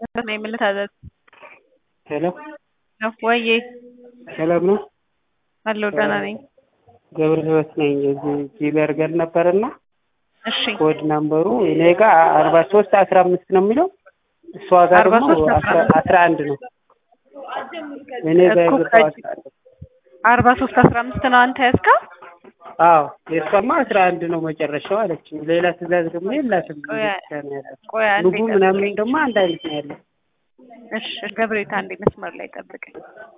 ነው የምልታዘዝ ሄሎ ወዬ ሰላም ነው? አለሁ ደህና ነኝ። ገብረ ህይወት ነኝ። እዚህ ጂበርገር ነበርና እሺ ኮድ ናምበሩ እኔ ጋር አርባ ሶስት አስራ አምስት ነው የሚለው እሷ ጋር ደግሞ 43 አስራ- አስራ አንድ ነው። እኔ ጋር እኮ የገባው ከ- አስራ አንድ አርባ ሶስት አስራ አምስት ነው አንተ ያዝከው? አዎ የእሷማ አስራ አንድ ነው መጨረሻው አለች። ሌላ ትእዛዝ ደግሞ የላትም። ቆይ ብቻ ነው ያላት። ቆይ አንዴ ምግቡ ምናምን ጠብቀኝ። ደግሞ አንድ አይነት ነው ያለው። እሺ ገብሬት አንዴ መስመር ላይ ጠብቀኝ።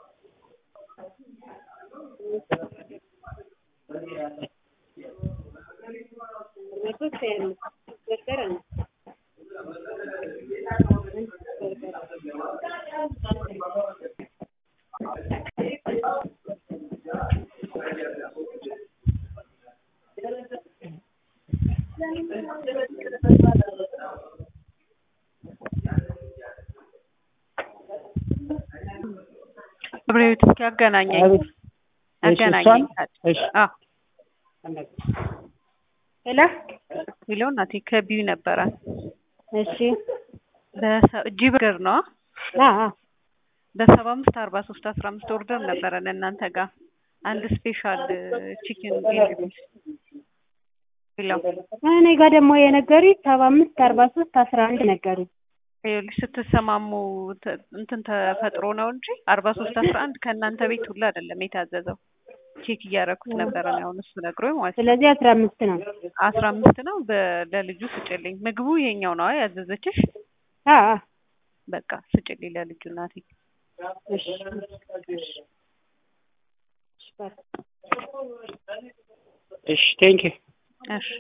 ገብሬት እስኪ አገናኘኝ አቤት። እሺ፣ አገናኘኝ። እሷን? እሺ። አዎ ሄሎ ሚለው እናቴ ከቢዩ ነበረ እሺ እጂ በርገር ነው አ አ በሰባ አምስት አርባ ሶስት አስራ አምስት ኦርደር ነበረን እናንተ ጋር አንድ ስፔሻል ቺክን ሚለው እኔ ጋር ደግሞ የነገሩኝ ሰባ አምስት አርባ ሶስት አስራ አንድ ነገሩኝ። ይኸውልሽ ስትሰማሙ ተ- እንትን ተፈጥሮ ነው እንጂ አርባ ሶስት አስራ አንድ ከእናንተ ቤት ሁላ አይደለም የታዘዘው ቼክ እያደረኩት ነበረ ነው አሁን እሱ ነግሮኝ ማለት ነው ስለዚህ አስራ አምስት ነው። አስራ አምስት ነው በ- ለልጁ ስጭልኝ ምግቡ ይሄኛው ነው ያዘዘችሽ አ አ በቃ ስጭልኝ ለልጁ እናቴ እሺ እሺ ቴንኪው እሺ